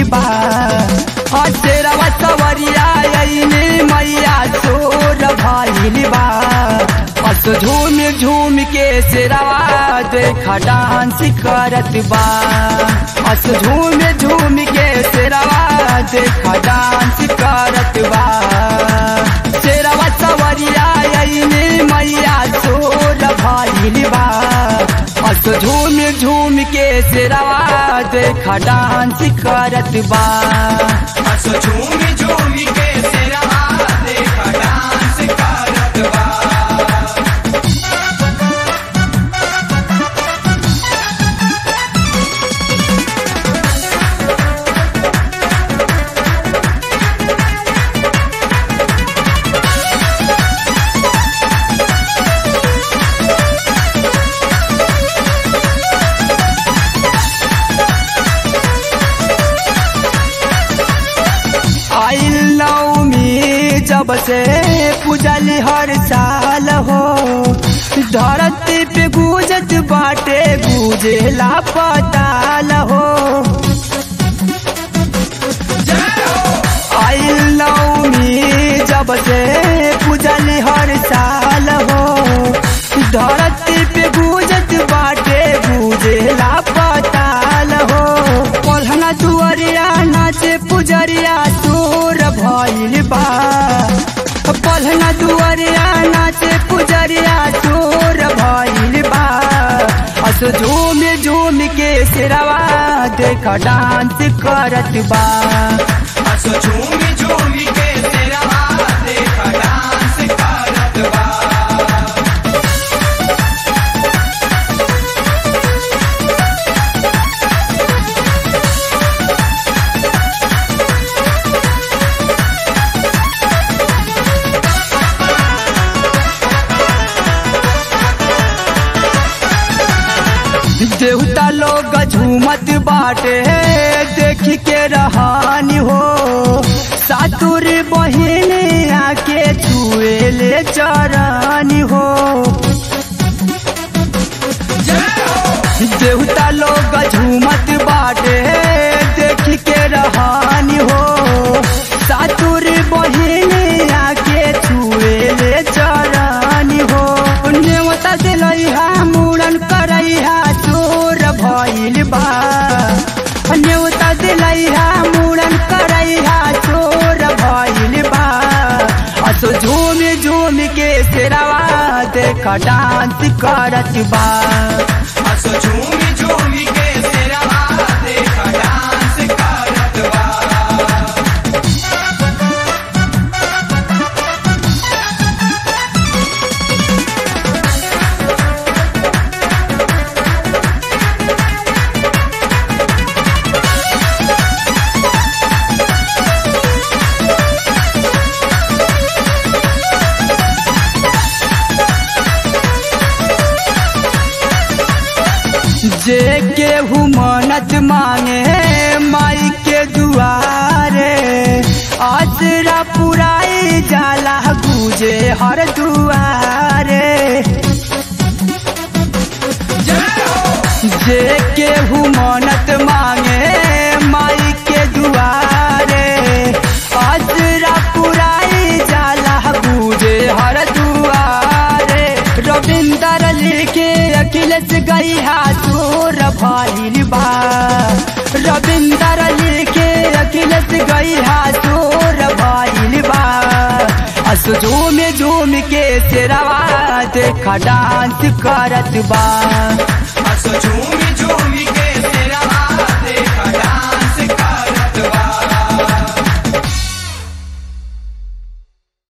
बा हसेरवा सवरिया अइने मैया सोर भइल बा हस झूम झूम के सेरवा देखा डांस करत बा हस झूम झूम के सेरवा देखा डांस करत बा सेरवा सवरिया अइने मैया सोर भइल बा हस झूम झूम के सेरवा देखा डांस करत बा हस झूमी झूमी के सिरहा देखा डांस करत बा आइल नवमी जब से पूजल हर साल हो धरती पे गूंजत बाटे गूंजेला पताल हो आइल नवमी जब से पूजल हर साल हो धरती पे गूंजत बाटे गूंजेला पताल हो पढ़ना दुआरिया नाचे पुजरिया तोर भइल बा पढ़ना दुआरिया नाचे पुजरिया तोर भइल बा हस झूम झूम के सिरवा देख डांस करत बा हस झूमी झूमी के सिरहा देखा डांस करत बा देवता लोग झूमत बाटे देख के रहानी हो सातुर बहिन आके छुए ले चरानी हो देवता लोग झूमत बाटे देख के रहानी हो सातुर बहिन आके छुए ले चरानी हो नेवता दिलैहा मुड़न करैहा चोर भइल बा नेवता दिलैहा मुड़न करैहा चोर भइल बा असो झूम झूम के सेरवा देख डांस करत बा हस झूमी झूमी के सिरहा देखा डांस करत बा जे केहू मन्नत मांगे माई के दुआरे आसरा पुराई जाला गुजे हर दुआरे जे केहू मन्नत मांगे माई के दुआरे आसरा पुराई जाला गुजे हर दुआरे रविंदर लिखे अखिलेश गैहा तोर भइल बा रविंदर लिखे अखिलेश गैहा तोर भइल बा असो झूम झूम के सेरवा देख डांस करत बा हस झूमी झूमी के